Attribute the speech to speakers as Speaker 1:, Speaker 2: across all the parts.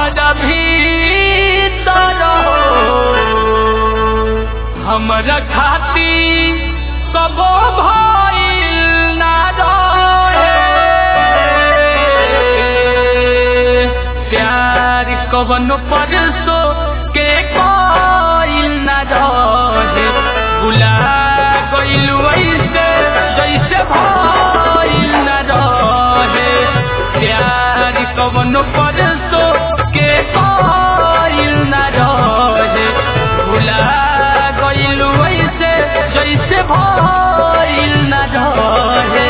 Speaker 1: हमारा भीतर हो हमरा खाती कबो भइल ना रहे प्यार कवनो परसो के कोइल ना रहे बुला गइलू ऐसे जैसे भइल ना रहे प्यार कवनो परसो के कोइल ना रहे भुला गइलू ऐसे जैसे भइल ना रहे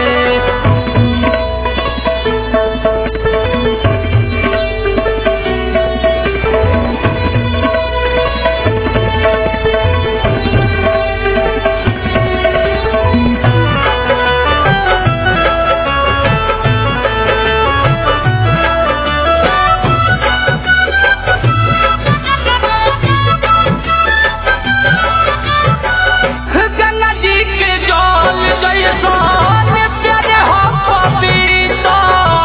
Speaker 1: गंगा जी के जल जैसन प्यारे हो पवित्र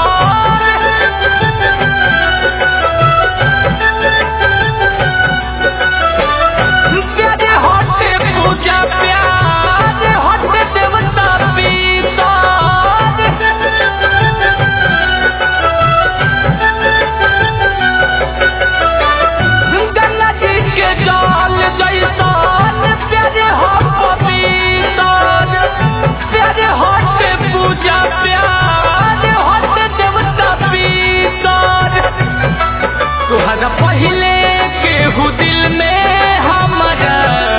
Speaker 1: प्यारे होते पूजा प्यारे होते देवता पीतर गंगा जी के जल जैसन प्यारे हो पवित्र प्यारे होते पूजा प्यारे होते देवता पीतर तुहरा पहले केहू दिल में हमारा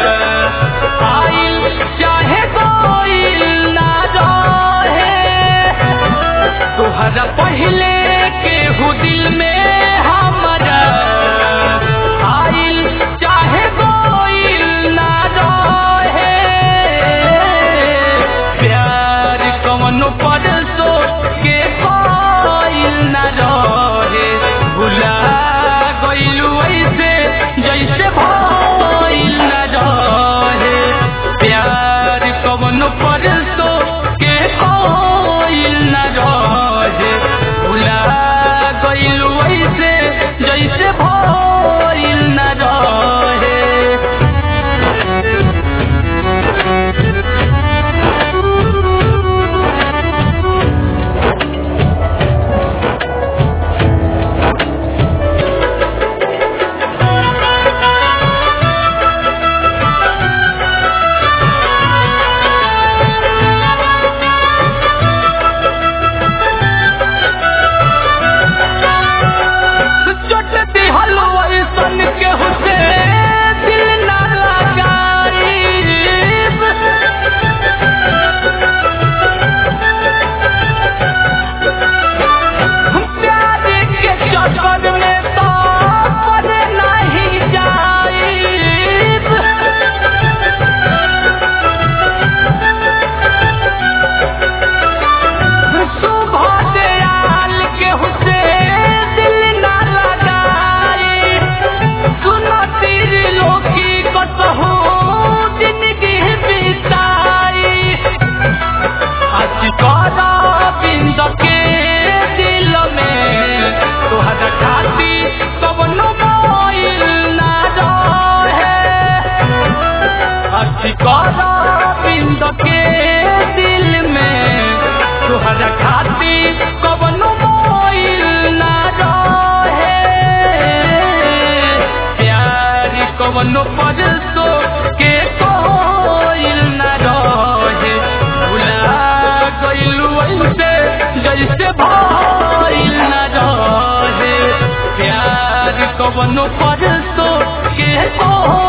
Speaker 1: आइल चाहे कोइल ना रहे तुहरा पहले केहू दिल में हमारा आइल चाहे कोइल ना रहे प्यार कवनो परसो के कोइल ना रहे भुला गइलू ऐसे जैसे भइल ना रहे प्यार कवनो परसो के कोइल ना रहे भुला गइलू ऐसे जैसे भइल ना रहे चोट दिहल ऐसन केहू से दिल ना लगाईब प्यार के चक्कर में तो पड़ नहीं जाईब सुबह दयाल के हुसे दिल ना लगाई सुनो तीर लोकी कसहू जिंदगी बिताई आज करा बिंद के दिल में तोहरा खाती कवनो मोइल ना रहे अच्छी करा बिंद के दिल में तोहरा खाती कवनो मोइल ना रहे प्यार कवनो परसो के कोइल ना रहे भुला गइलू ऐसे जैसे भइल ना रहे प्यार कवनो परसो के कोइल